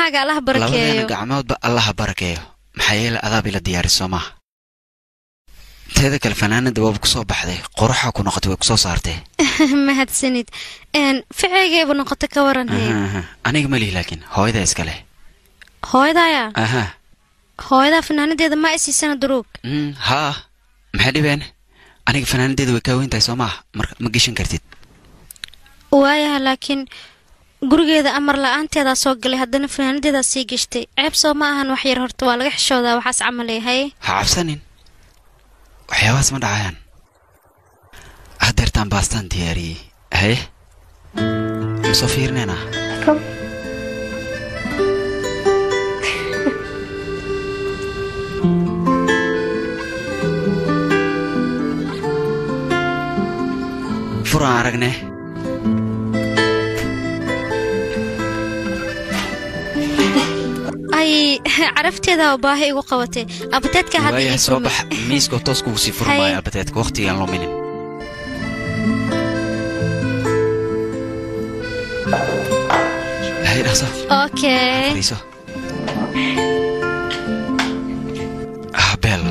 gacmahaaga allaha labadeena barakeeyo gacmoodba allaha barakeeyo maxaa yeele adaab ila diyaari soo maaha teeda kale fanaanada waaba kusoo baxday qoraxa ku noqotay way kusoo saartee mahadsanid Een, ficigayba noqota ka waran hee Aha, aha. aniga ma lihi laakiin hooyada iska leh hooyadaya aha hooyadaa fanaanadeeda ma isiisana duruug Mm, haa maxay dhibeen aniga fanaanadeeda way kaa weyn tahay soo maaha marka ma geshan kartid waayaha laakiin gurigeeda amar la-aanteedaa soo galay haddana fanaanadeedaa sii gashtay ceeb soo ma ahan wax yar horta waa laga xishoodaa waxaas camalay haye ha cabsanin waxyaabahaas ma dhacayaan haddeertaan baastaan diyaariyey haye ma soo fiirinaynaa furaan aragne ay carafteedaa oo baahi igu qabatay abateedka hadda waaya ii soo furmay. bax miiskoo toos kugu sii furi Haye. maayo albateedka waqtigaan luminin haye dhaqso okay fariiso ah beel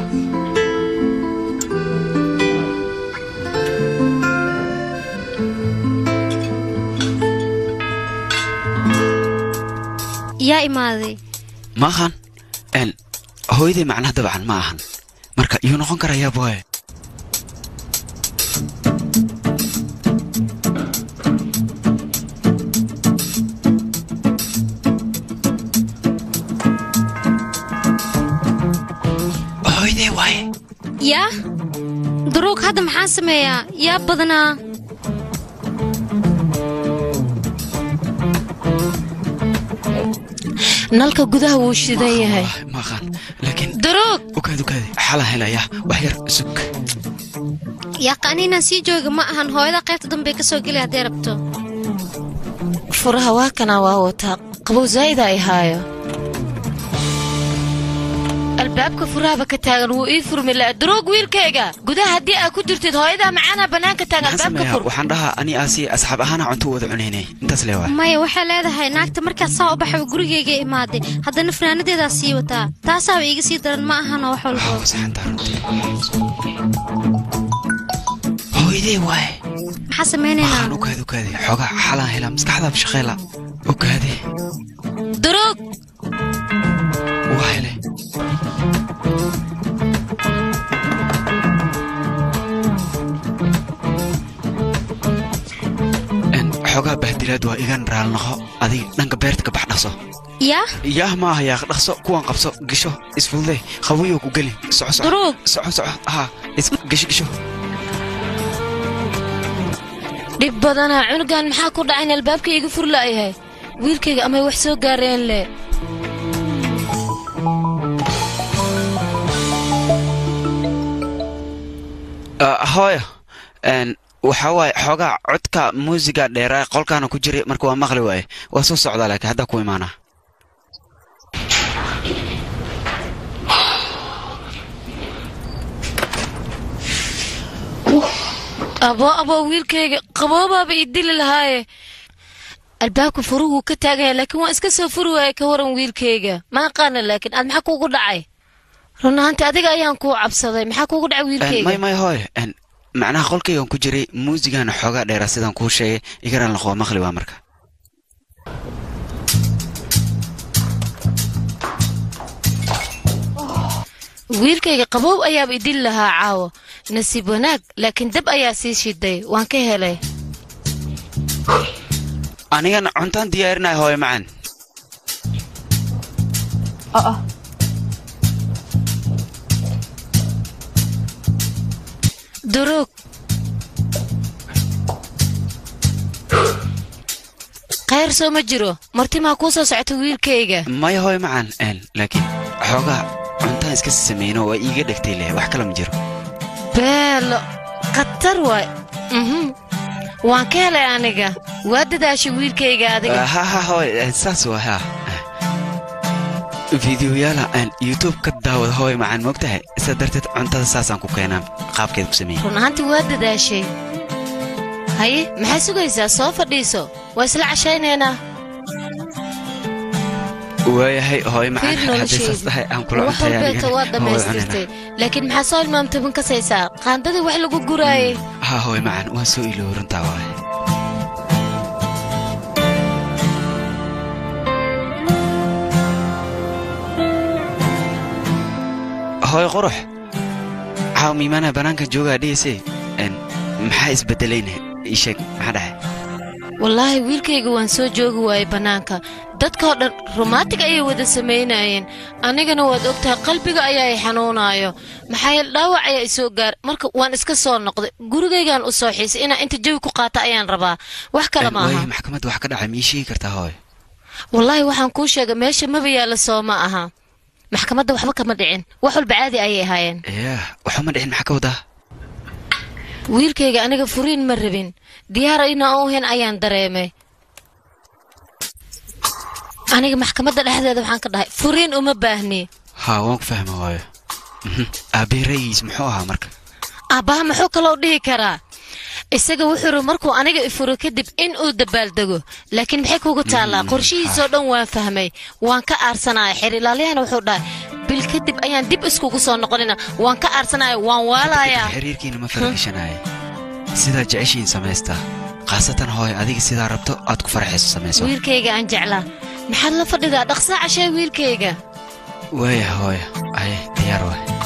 yaa imaaday ma ahan n hooyaday macnaha dabcan ma ahan marka yuu noqon karayaa boye hooyaday waaye yaa duruug hadda maxaan sameeyaa yaa badanaa nalka gudaha wuu shidan yahay Ah, ma aqaan laakiin duruug ukaad ukaadi xalaan helayaa wax yar sug yaaqaani inaan sii jooga ma ahan hooyada qaybta dambe ka soo geli haddee rabto furaha waa kanaa waa wataa qabow zaa'ida ay haayo albaabka furahaba ka taagan wuu ii furmi la'a duruug wiilkayga gudaha haddii aad ku jirtid hooyadaa macaanaa bannaanka taagan maxaan albaabka sameeyaa fur waxaan dhahaa ani aasi asxaab ahaana cunto u wada cunaynay intaas le waa maya waxay leedahay naagta markaad saa u baxay gurigayga imaaday haddana fanaanadeedaa sii wataa taasaaba iiga sii daran ma ahanoo wax walbo Ah, saxantaa runtii hooyaday waaye maxaa samaynaynaa waxaan ukaadi ukaadi xoogaa xalaan helaa maskaxdaaba shaqeela ukaadi duruug waa hele En, xoogaa bahdilaad waa igan raalnaqo adiga dhanka beerta ka bax dhaqso yaa yaah ma aha yaaq dhaqso kuwan qabso gisho isfudude qawiyo ku gelin soco soco duruug soco soco haa is gisho gisho dhib badanaa cunugan maxaa ku dhacay in albaabka iiga fur la'yahay wiilkayga amay wax soo gaareen le Ah, hooyo En, waxaa waaye xoogaa codka muusiga dheeraa qolkaana ku jiray marka waa maqli waaye waa soo socdaa laakiin haddaa ku imaanaa abo abo wiilkayga qaboobaaba ii dili lahaaye albaabka furuhuu ka taagan yahay laakiin waan iska soo furi waayay ka waran wiilkayga ma aqaana laakiin aad maxaa kuugu dhacay run ahaantii adiga ayaan kuu cabsaday maxaa kuugu dhacay En, may wiilkayga may hooyo En, macnaha qolkaygan ku jiray muusigana xoogaa dheeraa sidaan kuu sheegay igaraan laqoo maqli waa marka wiilkayga qaboob ayaaba idili lahaa caawo nasiib wanaag laakiin dab ayaa sii shiday waan ka helay anigana cuntaan diyaarinaya hooyo macaan duruug khayr soo ma jiro martimaa kuu soo socota wiilkayga maya hooyo macaan En, laakiin xoogaa cuntaan iska sameyno waa iiga dhegtay leh wax kale ma jiro beelo khatar waay mhm waan ka helay aniga waa dadaashay wiilkayga adiga Ah, ha ha hooyo En, saas waa ha fideoyaala aan youtube ka daawada hooyo macaan moogtahay sidaa darteed cuntada saasaan ku keenaan qaabkeeda ku sameeyey run ahaantii waa dadaashay haye maxaa sugaysaa soo fadhiiso waa isla cashaynaynaa waayahay hooyo macaan fiir haddii saas tahay aan kula wax cuntay walbeeta anigana. waad Waa wada dhammaystirtay laakiin maxaa soo ilmaamtaban kasaysaa qaandadii wax lagu guraayey cunana. ha hooyo macaan waan soo iloow runtaa waaye hooyo qurux caaw miimaana bannaanka joogaa dhigayse n maxaa isbedelayna ii sheeg maxaa dhahay wallaahi wiilkayga waan soo joogi waayey bannaanka dadkoo dhan rumaatig ayay wada samaynayeen anigana waad ogtahay qalbiga ayaa i xanuunaayo maxaa yeele dhaawac ayaa i soo gaar marka waan iska soo noqday gurigaygaan u soo xiisay inaan inta jawi ku qaata ayaan rabaa wax kale Een, maaha waayahay maxkamadda wax ka dhacay ma ii sheegi kartaa hooyo wallaahi waxaan kuu sheegay meesha maba yaalla soo ma aha maxkamadda waxba kama dhicin wax walba caadi ayay ahaayeen yaah waxuma dhicin maxaa ka wadaa wiilkayga aniga furiin ma rabin diyaar inaan u ahayn ayaan dareemay aniga maxkamadda dhexdeeda waxaan ka dhahay furiin uma baahni haa waan ku fahma hooyo Mhm. aabbay ra'yigiis muxuu ahaa marka aabbaha muxuu kaloo dhihi karaa isaga wuxuu ri markuu aniga ifuro kadib in uu dabaaldego laakiin maxay kugu taallaa qorshihiisoo dhan waan fahmay waan ka aarsanaya xerilaalyahana wuxuu dhahay bil kadib ayaan dib iskugu soo noqonina waan ka aarsanaya waan waalayaa xiriirkiina ma faragashanaaye sidaa jeceshiin samaystaa khaasatan hooyo adiga sidaa rabto aad ku farxayso samayso wiilkayga aan jeclaa maxaad la fadhidaa dhaqsaa cashee wiilkayga waaya hooyo aye diyaar waay